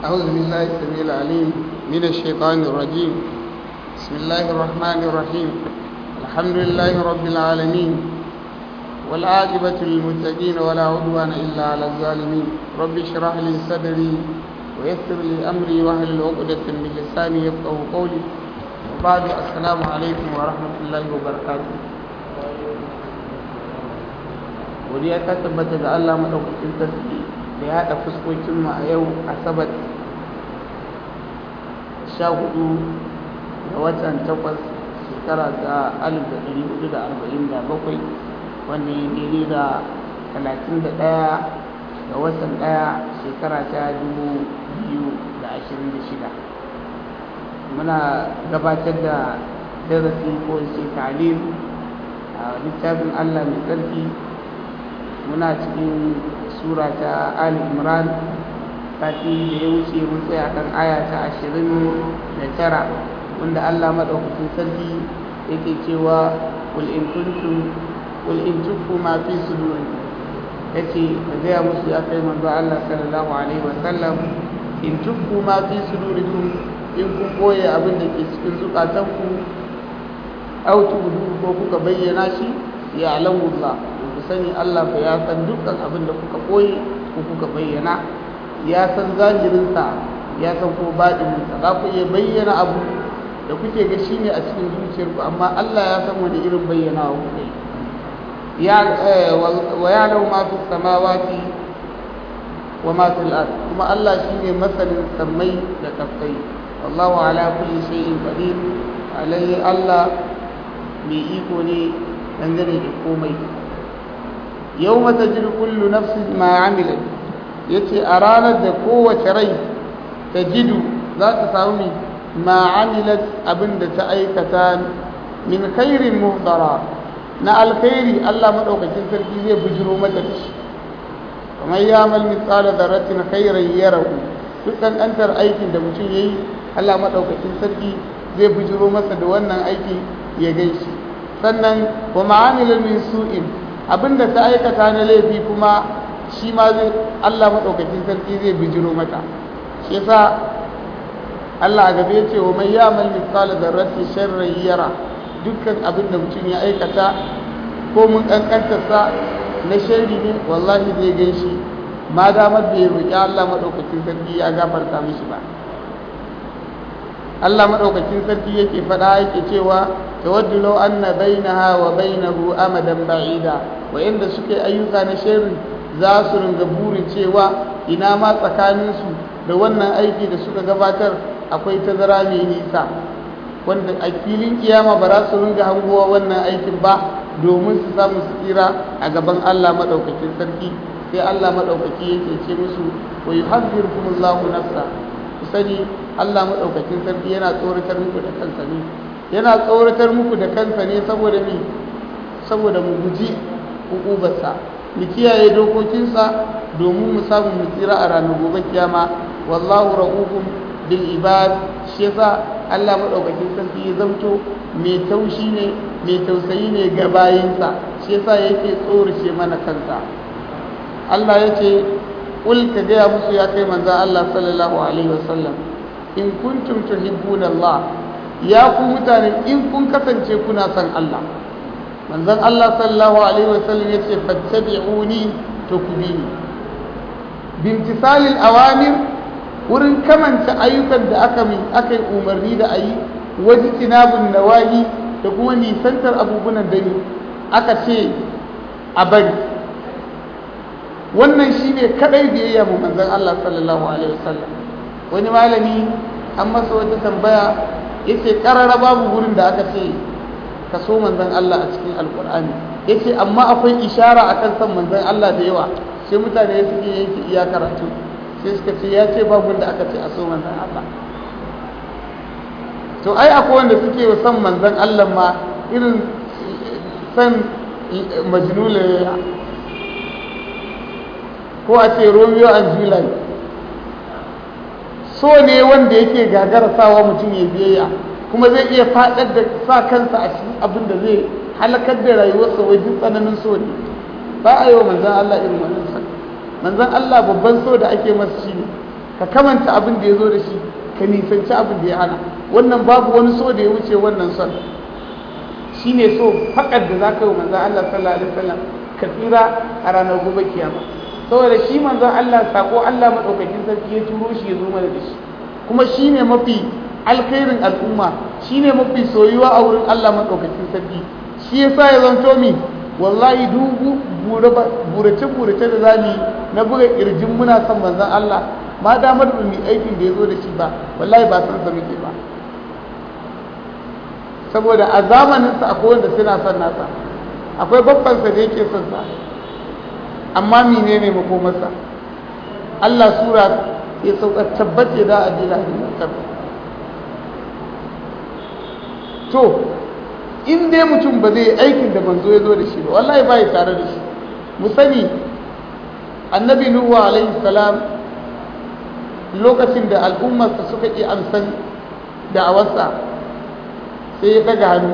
أعوذ بالله السميع العليم من الشيطان الرجيم بسم الله الرحمن الرحيم الحمد لله رب العالمين والعاقبة للمتقين ولا عدوان إلا على الظالمين رب اشرح لي صدري ويسر لي أمري واهلل عقدة من لساني يفقه قولي وبعد السلام عليكم ورحمة الله وبركاته godiya ta tabbata ga Allah madaukakin sarki da ya haɗa fuskokin mu a yau asabar sha hudu ga watan takwas shekara ta alif da ɗari hudu da arba'in da bakwai wanda ya daidai da talatin da ɗaya ga watan ɗaya shekara ta dubu biyu da ashirin da shida muna gabatar da darasi ko ce talim a littafin Allah mai tsarki muna cikin sura ta ali imran sati da ya wuce mun tsaya kan aya ta ashirin da tara wanda allah maɗaukakin sarki yake cewa kul in kuntum kul in tukku ma fi sudurikum yace ka gaya musu ya kai manzo allah sallallahu alaihi wa sallam in tukku ma fi sudurikum in kun boye abin da ke cikin zukatanku au tudu ko kuka bayyana shi ya alamu allah ku sani Allah fa ya san dukkan abin da kuka koyi ko kuka bayyana ya san zahirinsa ya san ko baɗininsa za ku iya bayyana abu da kuke ga shi ne a cikin zuciyarku amma Allah ya san wani irin bayyana wa kuka yi wa ya lau ma fi samawati wa ma fi al'ad kuma Allah shi ne masanin sammai da kafai wallahu ala kulli shay'in qadir alayhi Allah mai iko ne dangane da komai yau mata jiri kullu nafsin ma amilat ya ce a ranar da kowace rai ta jidu za ta samu ma amilat abin da ta aikata min khairin muhdara na alkhairi Allah maɗaukakin sarki zai bujiro mata da shi kamar ya mal misala zarratin khairan yarahu duk ƙanƙantar aikin da mutum ya yi Allah maɗaukakin sarki zai bujiro masa da wannan aiki ya gaishe sannan wa ma'amilin min su'in abinda ta aikata na laifi kuma shi ma zai Allah maɗaukakin sarki zai bijiro mata shi yasa Allah a gaba ya ce wa mai yamal misali zarrati sharran yara dukkan abin da mutum ya aikata ko mun kankantarsa na sharri ne wallahi zai gan shi ma damar da ya roƙi Allah maɗaukakin sarki ya gafarta mishi ba Allah maɗaukakin sarki yake faɗa yake cewa tawaddu law anna bainaha wa bainahu amadan ba'ida wa'inda suke ayyuka na sharri za su ringa burin cewa ina ma tsakaninsu da wannan aiki da suka gabatar akwai tazara mai nisa wanda a filin kiyama ba za su ringa hangowa wannan aikin ba domin su samu su tsira a gaban Allah maɗaukakin sarki sai Allah maɗaukaki yake ce musu wa yuhadhdhirukumullahu nafsa ku sani Allah maɗaukakin sarki yana tsoratar muku da kansa ne yana tsoratar muku da kansa ne saboda me saboda mu guji hukubarsa mu kiyaye dokokinsa domin mu samu mu tsira a ranar gobe kiyama wallahu ra'ufun bil ibad shi yasa Allah madaukakin sarki ya zamto mai taushi ne mai tausayi ne ga bayinsa shi yasa yake tsorace mana kansa Allah ya ce kul ka gaya musu ya kai manzo Allah sallallahu alaihi wasallam in kuntum tuhibbuna Allah ya ku mutane in kun kasance kuna son Allah manzon Allah sallallahu alaihi wasallam yace fattabi'uni to ku bi ni bimtisalil awamir wurin kamanta ayyukan da aka min aka yi umarni da ayi waji tinabun nawahi da kuma nisantar abubuwan da aka ce a bari wannan shine kadai biyayya mu manzon Allah sallallahu alaihi wasallam wani malami an masa wata tambaya yace karara babu gurin da aka ce ka so manzon Allah a cikin alkur'ani yace amma akwai ishara akan san manzon Allah da yawa sai mutane suke yanke iya karatu sai suka ce ya ce babu da aka ce a so manzon Allah to ai akwai wanda suke son manzon Allah ma irin san majnula ko a ce Romeo and Juliet so ne wanda yake gagara sawa mutum ya biyayya kuma zai iya faɗar da sa kansa a cikin abin da zai halakar da rayuwarsa wajen tsananin so ne ba a yi wa manzan Allah irin wannan sa manzan Allah babban so da ake masa shi ne ka kamanta abin da ya zo da shi ka nisanci abin da ya hana wannan babu wani so da ya wuce wannan son shi ne so faƙar da za ka yi manzan Allah sallallahu alaihi wasallam ka tsira a ranar gobe kiyama saboda shi manzan Allah sako Allah maɗaukakin sarki ya turo shi ya zo mana da shi kuma shi ne mafi alkhairin al'umma shi ne mafi soyuwa a wurin Allah maɗaukakin sarki shi yasa ya zanto mi wallahi dubu burace-burace da zamu yi na buga kirjin muna son manzan Allah ma damar da mu aikin da ya zo da shi ba wallahi ba san sa muke ba saboda a zamaninsa akwai wanda suna son nasa akwai babbansa da yake son sa amma mine ne makomarsa Allah sura ya sauka tabbace da a jira da to in dai mutum ba zai aikin da manzo ya zo da shi ba wallahi ba ya tare da shi mu sani annabi nuhu alaihi salam lokacin da al'ummarsa suka ƙi amsan da'awarsa sai ya daga hannu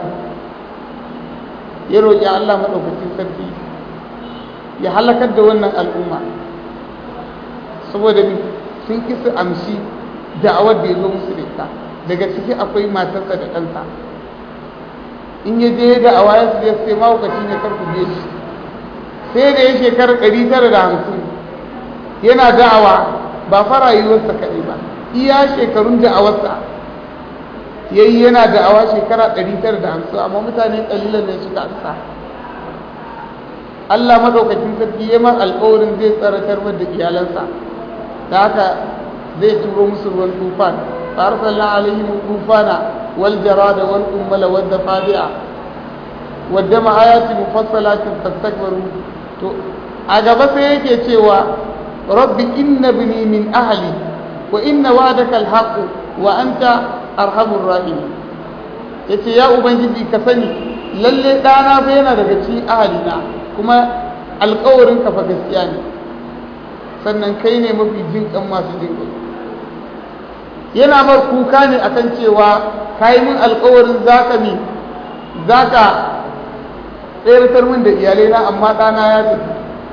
ya roƙi Allah maɗaukacin sarki ya halakar da wannan al'umma saboda sun ƙi su amshi da'awar da ya zo musu da ita daga ciki akwai matarsa da ɗansa in ya je da'awa ya su sai mahaukaci ne karku biye shi sai da ya shekarar ɗari tara da hamsin yana da'awa ba fara yiwuwarsa kaɗai ba iya shekarun da'awarsa ya yi yana da'awa shekara ɗari tara da hamsin amma mutane ƙalilan ne suka amsa Allah maɗaukakin sarki ya mar alƙawarin zai tsaratar da iyalansa da haka zai turo musu ruwan tufan fa arsalna alaihim tufana wal jarada wal ummala wad dafadi'a wadda ma ayati mufassalatin fastakbaru to a gaba sai yake cewa rabbi inna bini min ahli wa inna wa'daka alhaq wa anta arhamur rahim yace ya ubangiji ka sani lalle dana fa yana daga cikin ahalina kuma alƙawarin ka fa gaskiya ne sannan kai ne mafi jin kan masu jin kai yana mar kuka ne akan cewa kai min alƙawarin zaka mi zaka tsayar min da iyalai na amma ɗana ya tafi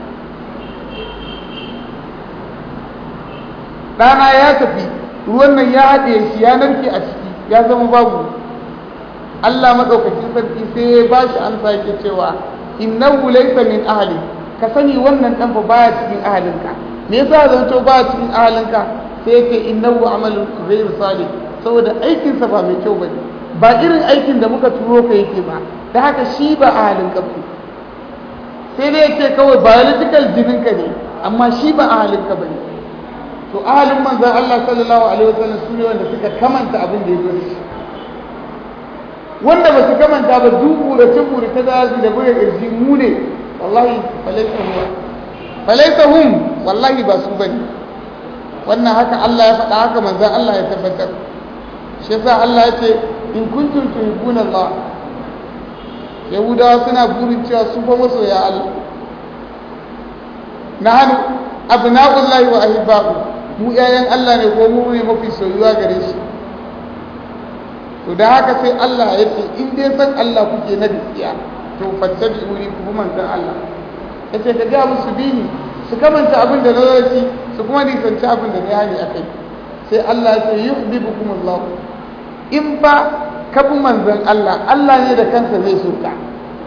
ɗana ya tafi ruwan nan ya haɗe shi ya narke a ciki ya zama babu Allah maɗaukacin sarki sai ya ba shi an sake cewa innahu laysa min ahli ka sani wannan ɗan fa baya cikin ahalinka me yasa zanto baya cikin ahalinka sai yake innahu amalun ghayr salih saboda aikinsa ba mai kyau bane ba irin aikin da muka turo ka yake ba da haka shi ba ahalinka ba sai dai yake kawai biological jininka ne amma shi ba ahalinka ba ne to ahalin manzan Allah sallallahu alaihi wasallam su ne wanda suka kamanta abin da ya zo da shi wanda ba su kamanta ba duk burace burace da su da buga kirji mu ne wallahi falaita hum falaita hum wallahi ba su bane wannan haka Allah ya faɗa haka manzan Allah ya tabbatar shi yasa Allah ya ce in kuntum tuhibbuna Allah yahudawa suna burin cewa su fa masoya Allah nahnu abna'ullahi wa ahibba'u mu yayan Allah ne ko mu ne mafi soyuwa gare shi to da haka sai Allah ya ce in dai san Allah kuke na gaskiya to fattabi'uni ku manzon Allah yace ka ga musu bini su kamanta abin da na shi su kuma nisanci abin da na yani akai sai Allah ya ce yuhibbukumullah in ba ka bi manzon Allah Allah ne da kansa zai so ka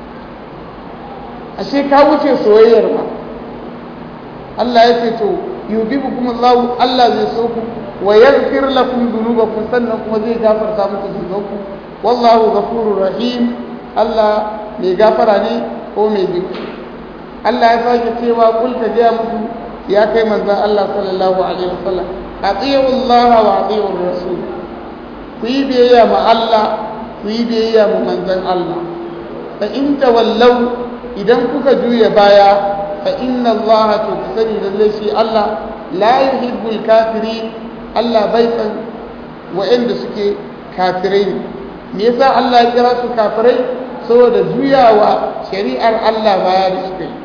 ashe ka wuce soyayyar ba Allah ya ce to yubibukum Allah Allah zai so ku wa yaghfir lakum dhunubakum sannan kuma zai gafarta muku dhunubanku wallahu ghafurur rahim Allah mai gafara ne ko mai jin Allah ya sake cewa kul ka ga muku ya kai manzon Allah sallallahu alaihi wasallam atiyu Allah wa atiyu rasul ku yi biyayya ma Allah ku yi biyayya ma manzon Allah fa in tawallau idan kuka juya baya fa inna Allah to ku sani lalle shi Allah la yuhibbul kafirin Allah bai san wa'anda suke kafirai ne me yasa Allah ya kira su kafirai saboda juyawa shari'ar Allah baya da suka yi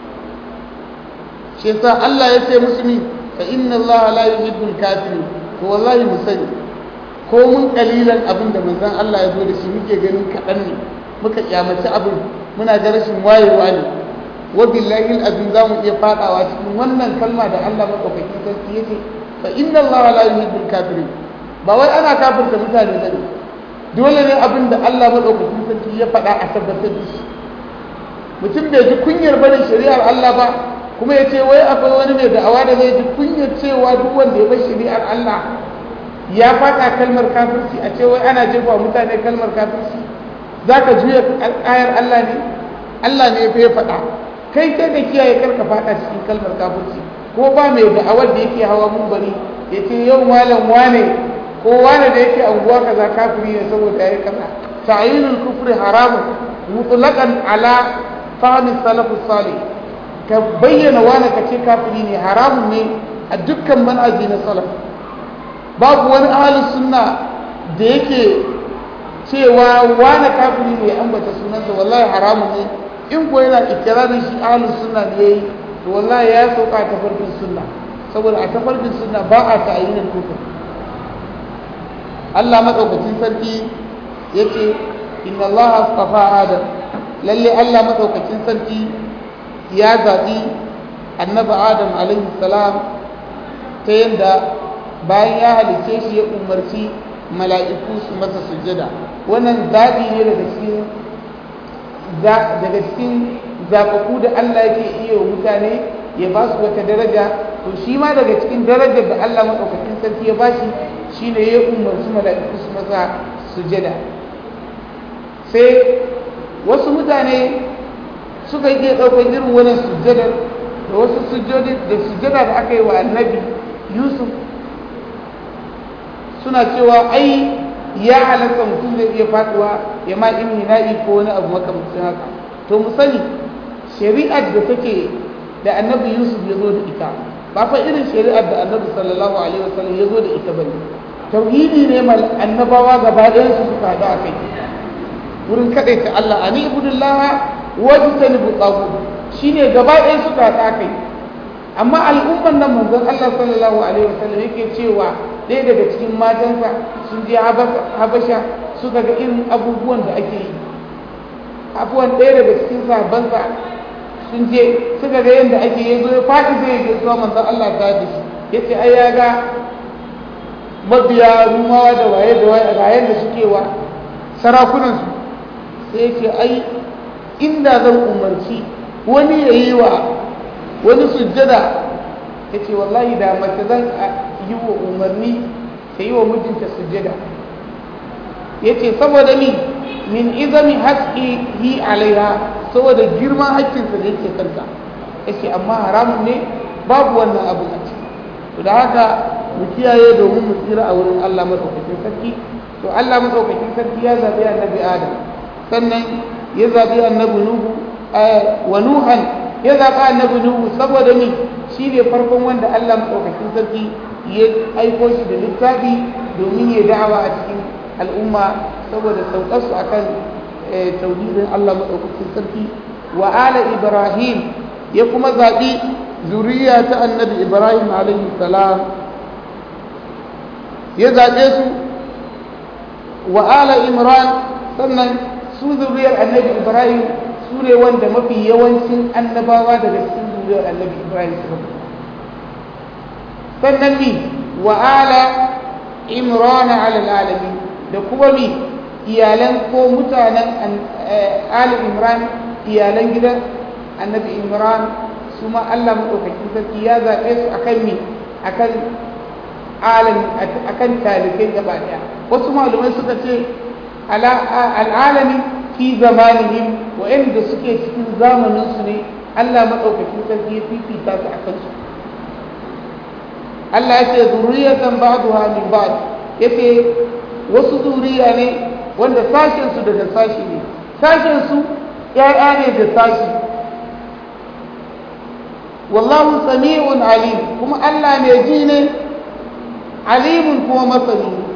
shi yasa Allah ya ce musulmi fa inna Allah la yuhibbul kafirin to wallahi mu sani ko mun kalilan abin da manzon Allah ya zo da shi muke ganin kaɗan ne muka kyamaci abin muna ga rashin wayewa ne wa billahi azim za mu iya fadawa cikin wannan kalma da Allah madaukakin sarki yake fa inna Allah la yuhibbul kafirin ba wai ana kafirta mutane bane dole ne abin da Allah madaukakin sarki ya faɗa a tabbatar da shi mutum bai ji kunyar barin shari'ar Allah ba kuma ya ce wai akwai wani mai da'awa da zai ji kunyar cewa duk wanda ya bar shari'ar Allah ya faɗa kalmar kafirci a ce wai ana jefa mutane kalmar kafirci za ka juya ayar Allah ne Allah ne ya faɗa kai kai da kiyaye karka faɗa cikin kalmar kafirci ko ba mai da'awar da yake hawa mun bari ya ce yau malam wane ko wane da yake anguwa kaza kafiri ne saboda yayi kaza ta'yinul kufri haramun mutlaqan ala fahmi salafus salih ka bayyana wane ka ce kafiri ne haramun ne a dukkan manhaji na salaf babu wani ahalin sunna da yake cewa wane kafiri ne ambata sunansa wallahi haramun ne in ko yana ikirarin shi ahalin sunna ne yayi to wallahi ya sauka a tafarkin sunna saboda a tafarkin sunna ba a ta'ayyinin kufur Allah madaukakin sarki yace inna Allah astafa Adam lalle Allah madaukakin sarki ya zaɓi annabi Adam alaihi salam ta yadda bayan ya halice shi ya umarci mala'iku su masa sujjada wannan zaɓi ne daga cikin daga cikin zaɓaɓɓu da Allah yake iya wa mutane ya ba su wata daraja to shi ma daga cikin darajar da Allah maɗaukakin sarki ya ba shi shi ne ya umarci mala'iku su masa sujjada sai wasu mutane suka yi ɗaukar irin wannan sujjadar da wasu sujjada da aka yi wa annabi yusuf suna cewa ai ya halatta mutum zai iya faduwa ya ma in na'i ko wani abu makamcin haka to mu sani shari'ar da take da annabi yusuf ya zo da ita ba fa irin shari'ar da annabi sallallahu alaihi wasallam ya zo da ita bane tauhidi ne mal annabawa gaba ɗayan su suka haɗu a kai wurin kaɗaita Allah ani ibudullaha wajtanibu tagut shine gaba ɗayan suka haɗu a kai amma al'umman nan manzon Allah sallallahu alaihi wasallam yake cewa ɗaya daga cikin matansa sun je habasha suka ga irin abubuwan da ake yi abubuwan ɗaya daga cikin sahabbansa sun je suka ga yadda ake yi zo ya faɗi zai je zuwa manzon Allah ta da shi ya ce ai ya ga mabiya rumawa da waye da waye ga yadda suke wa sarakunansu sai ya ce ai inda zan umarci wani ya yi wa wani sujjada ya ce wallahi da mace zan yi wa umarni ta yi wa mijinta sujjada ya ce saboda mi min izami haƙƙi yi alaiha saboda girman haƙƙinsa da yake kanta ya ce amma haramun ne babu wannan abu a ciki to da haka mu kiyaye domin mu tsira a wurin Allah madaukakin sarki to Allah madaukakin sarki ya zabi annabi Adam sannan ya zabi annabi Nuhu wa Nuhan ya zaɓa annabi Nuhu saboda ni shi ne farkon wanda Allah maɗaukakin sarki ya aiko shi da littafi domin ya da'awa a cikin al'umma saboda saukarsu a kan tauhidin Allah maɗaukakin sarki wa ala Ibrahim ya kuma zaɓi zuriya ta annabi Ibrahim alaihi salam ya zaɓe su wa ala Imran sannan su zuriyar annabi Ibrahim su ne wanda mafi yawancin annabawa daga cikin zuriyar annabi ibrahim suka fito sannan mi wa ala imrana alal alami da kuma mi iyalan ko mutanen ali imran iyalan gidan annabi imran su ma allah maɗaukakin sarki ya zaɓe su akan mi akan alami akan talibai gaba ɗaya wasu malumai suka ce al'alami fi zamanihim wa'anda suke cikin zamaninsu ne Allah maɗaukakin sarki ya fifita su a kansu Allah ya ce zuriyatan ba'duha min ba'd yace wasu zuriya ne wanda sashen su daga sashi ne sashen su ƴaƴa ne da sashi wallahu sami'un alim kuma Allah mai ji ne alimun kuma masani ne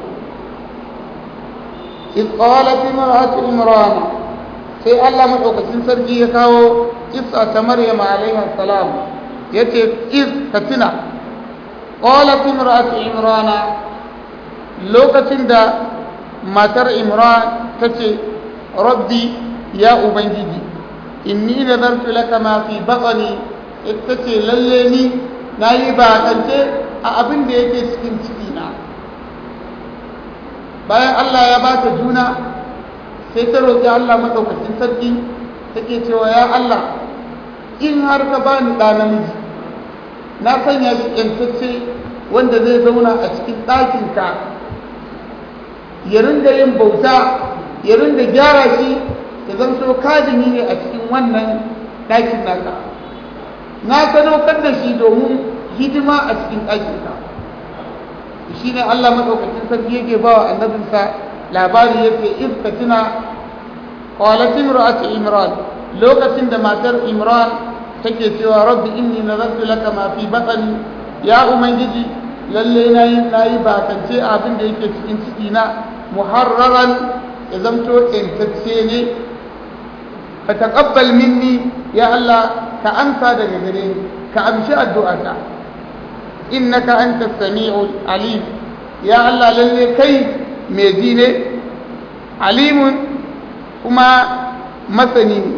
إذ قالت امرأة عمران sai Allah maɗaukacin sarki ya kawo kissa ta Maryam alaiha salam yace iz ka tuna qalat imra'atu imrana lokacin da matar imran tace rabbi ya ubangiji inni nadartu laka ma fi batni ita ce lalle ni nayi bakance a abin da yake cikin cikina bayan Allah ya ba ta juna sai ta roƙi Allah maɗaukacin sarki take cewa ya Allah in har ka bani ɗa namiji na sanya shi ƴantacce wanda zai zauna a cikin ɗakinka ya ringa yin bauta ya ringa gyara shi ya zanto kadimi ne a cikin wannan ɗakin naka na sadaukar da shi domin hidima a cikin ɗakinka shi ne Allah maɗaukacin sarki yake ba wa annabinsa labari yake ifka tuna qalatin ra'at imran lokacin da matar imran take cewa rabbi inni nazartu laka ma fi batni ya ubangiji lalle nayi nayi bakance abin da yake cikin ciki na muharraran ya zamto intacce ne fa taqabbal minni ya Allah ka amsa daga gare ni ka amshi addu'ata innaka antas sami'ul alim ya Allah lalle kai mai ji ne alimun kuma masani ne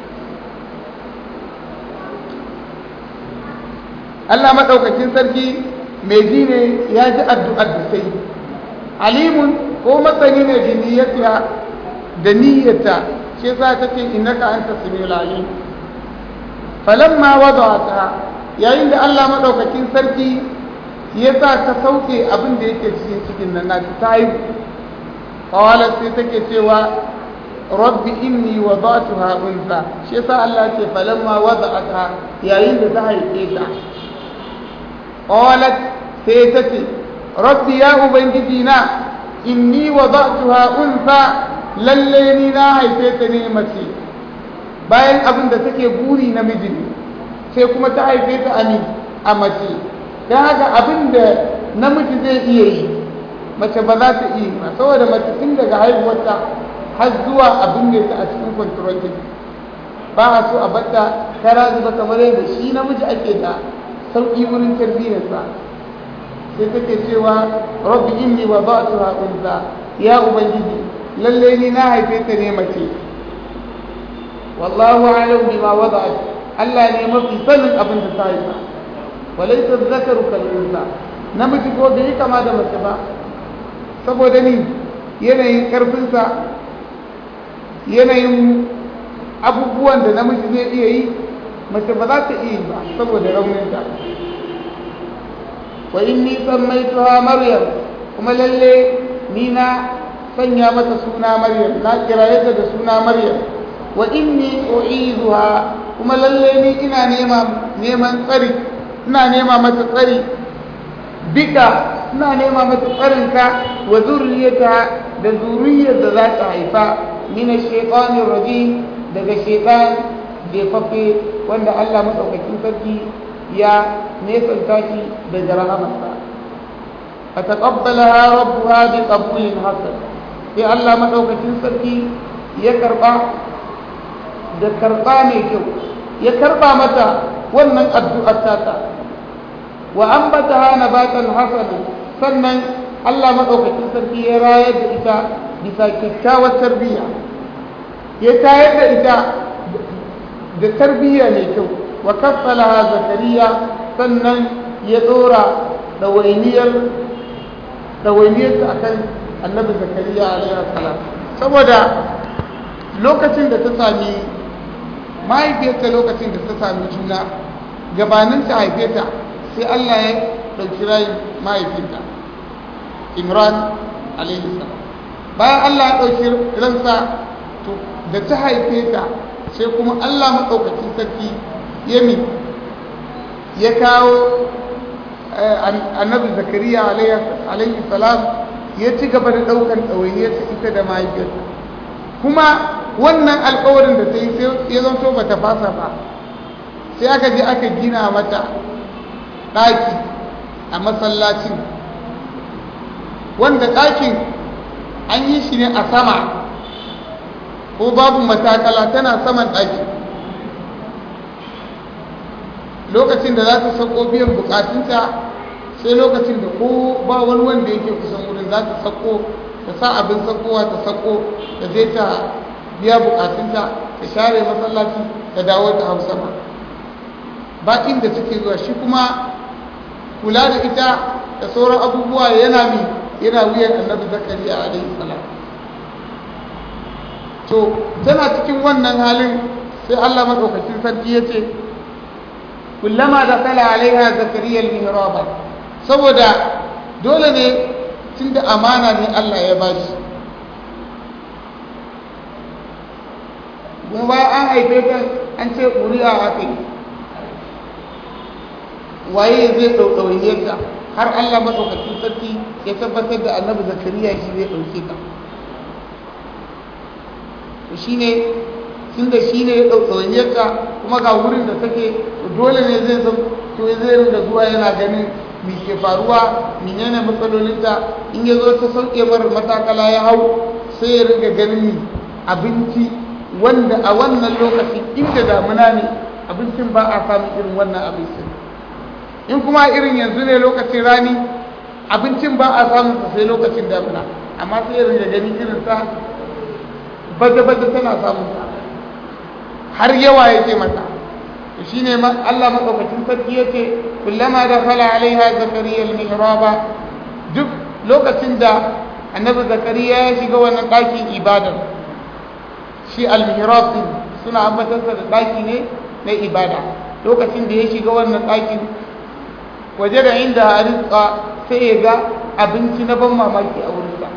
Allah maɗaukakin sarki mai ji ne ya ji addu'ar da sai alimun ko masani ne da niyyata da niyyata shi sa ta ce innaka anta samiul alim falamma wada'ata yayin da Allah maɗaukakin sarki ya sa ta sauke abin da yake cikin cikin nan na ta haihu qalat sai take cewa rabbi inni wada'tuha unsa shi yasa Allah ce falamma wada'atha yayin da ta haife ta qalat sai ta ce rabbi ya ubangiji na inni wada'tuha unsa lalle ni na haife ta ne mace bayan abin da take buri namiji ne sai kuma ta haife ta a mace don haka abin da namiji zai iya yi mace ba za ta iya ba saboda mace tun daga haihuwarta har zuwa abin da ta a cikin kwantarokin ba a so a batta kara zuba kamar yadda shi namiji ake da sauƙi wurin tarbiyyarsa sai take cewa rabbi inni wa ba'tuha unsa ya ubangiji lalle ni na haife ta ne mace wallahu alam bima wada'at Allah ne mafi sanin abin da ta haifa walaysa dhakaru kal unsa namiji ko bai kama da mace ba saboda ni yanayin karfinsa yanayin abubuwan da namiji zai iya yi mace ba za ta iya yi ba saboda rauninta wa inni sammaituha maryam kuma lalle ni na sanya mata suna maryam na kiraye ta da suna maryam wa inni u'izuha kuma lalle ni ina nema neman tsari ina nema mata tsari bika ina nema mata tsarinka wa zurriyata da zuriyar da za ta haifa min ash-shaytanir rajim daga shaytan jefaffe wanda Allah madaukakin sarki ya nesanta shi da jarahamarsa fataqabbalaha rabbuha bi qabulin hasan sai Allah madaukakin sarki ya karba da karba mai kyau ya karba mata wannan addu'ar tata wa ambataha nabatan hasanan sannan Allah madaukakin sarki ya rayar da ita bisa kyakkyawar tarbiyya ya tayar da ita da tarbiyya mai kyau wa kaffalaha zakariya sannan ya dora ɗawainiyar ɗawainiyarsa akan annabi zakariya alaihi salam saboda lokacin da ta sami mahaifiyarta lokacin da ta sami juna gabanin ta haife ta sai Allah ya ɗauki rayin mahaifinta imran alaihi salam bayan Allah ya ɗauki ransa to da ta haife ta sai kuma Allah maɗaukacin sarki ya mi ya kawo annabi zakariya alaihi salam ya ci gaba da ɗaukar ɗawainiyarsa ita da mahaifiyarsa kuma wannan alkawarin da ta yi ya zanto ba ta fasa ba sai aka je aka gina mata ɗaki a masallacin wanda ɗakin an yi shi ne a sama ko babu matakala tana saman ɗaki lokacin da za ta sako biyan bukatunta sai lokacin da ko ba wani wanda yake kusan wurin za ta sako ta sa abin sakowa ta sako ta je ta biya bukatunta ta share masallaci ta dawo ta hausa ba ba inda take zuwa shi kuma kula da ita da sauran abubuwa yana mi yana wuyan annabi zakariya alaihi salam to tana cikin wannan halin sai Allah madaukakin sarki ya ce kullama da kala alaiha zakariya al-mihraba saboda dole ne tunda amana ne Allah ya bashi kuma bayan an haife ta an ce ƙuri'a aka yi waye zai ɗauɗauye ta har Allah maɗaukacin sarki ya tabbatar da annabi zakariya shi zai ɗauke ta shi ne tun da shi ne ya ɗauɗauye ta kuma ga wurin da take dole ne zai zan to zai rinda zuwa yana ganin me ke faruwa menene matsalolinta in ya zo ta sauke mara matakala ya hau sai ya ringa ganin abinci wanda a wannan lokacin inda damuna ne abincin ba a samun irin wannan abincin in kuma irin yanzu ne lokacin rani abincin ba a samun sa sai lokacin damuna amma sai irin da gani irin sa baje-baje tana samun sa har yawa ya ce mata shi ne Allah maɗaukacin sarki ya ce kullama da kala alaiha zakariya al-mihraba duk lokacin da annabi zakariya ya shiga wannan ɗakin ibadar shi al-mihrab din suna ambatarsa da ɗaki ne na ibada lokacin da ya shiga wannan ɗakin waje da inda a rizka sai ya ga abinci na ban mamaki a wurinsa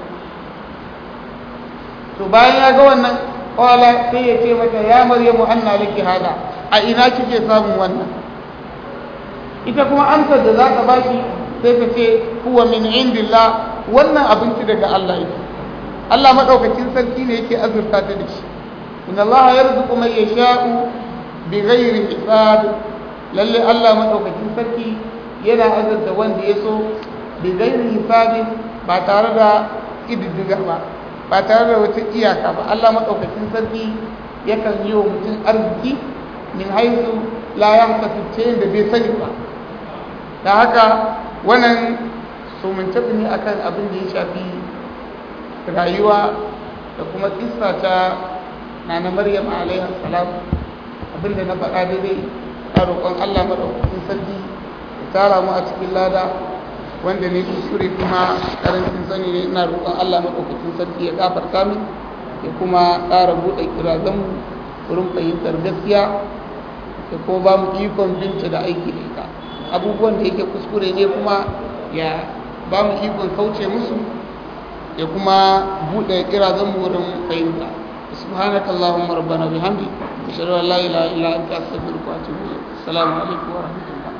to bayan ya ga wannan kwala sai ya ce mata ya maryamu anna laki hada a ina kike samun wannan ita kuma amsar da za ka bashi sai ta ce huwa min indillah wannan abinci daga Allah yake Allah madaukakin sarki ne yake azurta ta da shi inna Allah yarzuqu man yasha'u bighairi hisab lalle Allah madaukakin sarki yana azurta wanda ya so bighairi hisab ba tare da ididdiga ba ba tare da wata iyaka ba Allah madaukakin sarki yakan yi wa mutum arziki min haisu la yahtasib ce da bai sani ba da haka wannan sumunce ne akan abin da ya shafi rayuwa da kuma kissa ta nana maryam alaihi salam abin da na faɗa daidai a roƙon allah maɗaukakin sarki ya tara mu a cikin lada wanda ne kuskure kuma karancin sani ne ina roƙon allah maɗaukakin sarki ya gafarta min ya kuma ƙara buɗe kirazanmu wurin fahimtar gaskiya ya kuma ba mu ikon binta da aiki da ita abubuwan da yake kuskure ne kuma ya ba mu ikon kauce musu ya kuma buɗe kirazan mu wurin fahimta subhanaka allahumma rabbana bihamdi ashhadu an la ilaha illa anta astaghfiruka wa atubu ilayk assalamu alaikum wa rahmatullahi